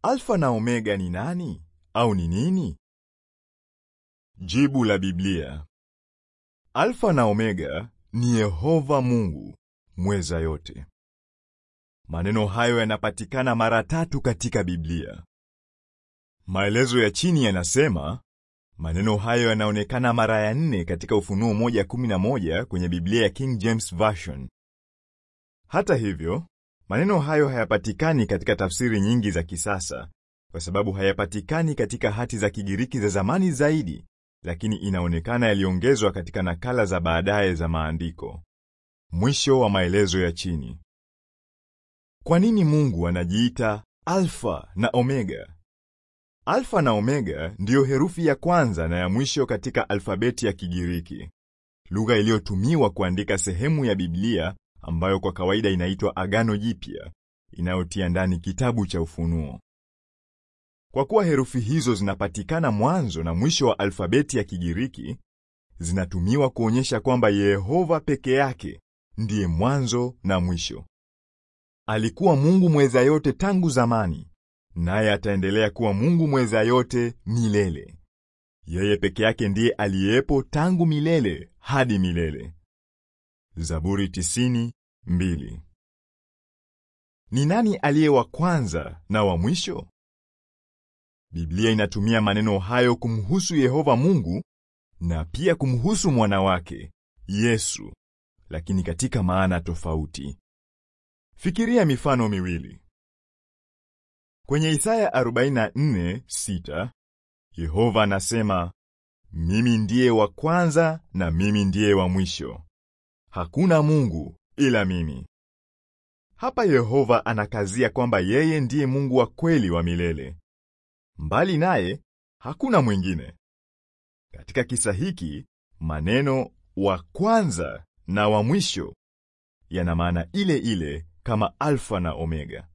Alfa na Omega ni nani au ni nini? Jibu la Biblia. Alfa na Omega ni Yehova Mungu mweza yote. Maneno hayo yanapatikana mara tatu katika Biblia. Maelezo ya chini yanasema maneno hayo yanaonekana mara ya nne katika Ufunuo 1:11 kwenye Biblia ya King James Version. Hata hivyo, maneno hayo hayapatikani katika tafsiri nyingi za kisasa kwa sababu hayapatikani katika hati za Kigiriki za zamani zaidi, lakini inaonekana yaliongezwa katika nakala za baadaye za maandiko. Mwisho wa maelezo ya chini. Kwa nini Mungu anajiita Alfa na Omega? Alfa na Omega ndiyo herufi ya kwanza na ya mwisho katika alfabeti ya Kigiriki, lugha iliyotumiwa kuandika sehemu ya Biblia ambayo kwa kawaida inaitwa Agano Jipya, inayotia ndani kitabu cha Ufunuo. Kwa kuwa herufi hizo zinapatikana mwanzo na mwisho wa alfabeti ya Kigiriki, zinatumiwa kuonyesha kwamba Yehova peke yake ndiye mwanzo na mwisho. Alikuwa Mungu mweza yote tangu zamani, naye ataendelea kuwa Mungu mweza yote milele. Yeye peke yake ndiye aliyepo tangu milele hadi milele. Zaburi tisini, mbili. Ni nani aliye wa kwanza na wa mwisho? Biblia inatumia maneno hayo kumhusu Yehova Mungu na pia kumhusu mwana wake Yesu, lakini katika maana tofauti. Fikiria mifano miwili. Kwenye Isaya 44:6, Yehova anasema, mimi ndiye wa kwanza na mimi ndiye wa mwisho, hakuna Mungu ila mimi. Hapa Yehova anakazia kwamba yeye ndiye Mungu wa kweli wa milele. Mbali naye hakuna mwingine. Katika kisa hiki maneno wa kwanza na wa mwisho yana maana ile ile kama Alfa na Omega.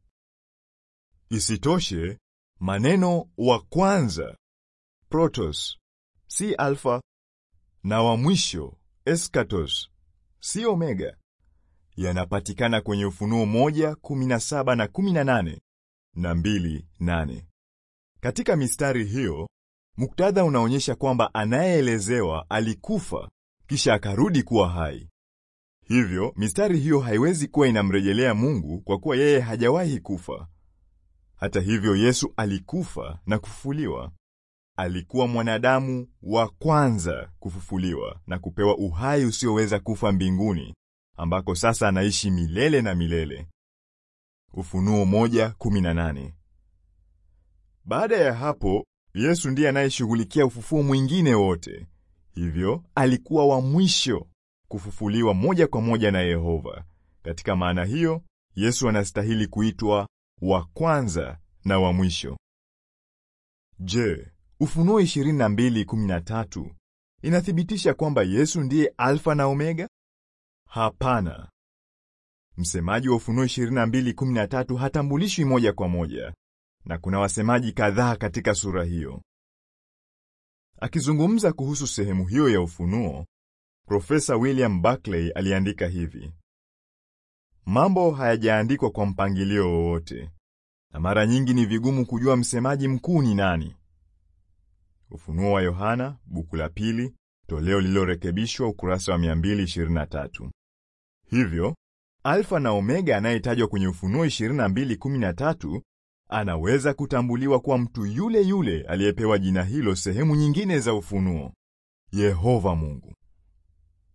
Isitoshe, maneno wa kwanza protos si alfa na wa mwisho eskatos si omega yanapatikana kwenye Ufunuo 1:17 na 18 na 2:8. Katika mistari hiyo, muktadha unaonyesha kwamba anayeelezewa alikufa kisha akarudi kuwa hai. Hivyo, mistari hiyo haiwezi kuwa inamrejelea Mungu kwa kuwa yeye hajawahi kufa. Hata hivyo, Yesu alikufa na kufufuliwa. Alikuwa mwanadamu wa kwanza kufufuliwa na kupewa uhai usioweza kufa mbinguni, ambako sasa anaishi milele na milele. Ufunuo 1:18. Baada ya hapo, Yesu ndiye anayeshughulikia ufufuo mwingine wote. Hivyo, alikuwa wa mwisho kufufuliwa moja kwa moja na Yehova. Katika maana hiyo, Yesu anastahili kuitwa wa kwanza na wa mwisho. Je, Ufunuo 22:13 inathibitisha kwamba Yesu ndiye Alfa na Omega? Hapana. Msemaji wa Ufunuo 22:13 hatambulishwi moja kwa moja, na kuna wasemaji kadhaa katika sura hiyo. Akizungumza kuhusu sehemu hiyo ya Ufunuo, Profesa William Buckley aliandika hivi: mambo hayajaandikwa kwa mpangilio wowote, na mara nyingi ni vigumu kujua msemaji mkuu ni nani. Ufunuo wa Yohana, buku la pili, toleo lililorekebishwa, ukurasa wa 223. Hivyo, Alfa na Omega anayetajwa kwenye Ufunuo 22:13 anaweza kutambuliwa kwa mtu yule yule aliyepewa jina hilo sehemu nyingine za Ufunuo, Yehova Mungu.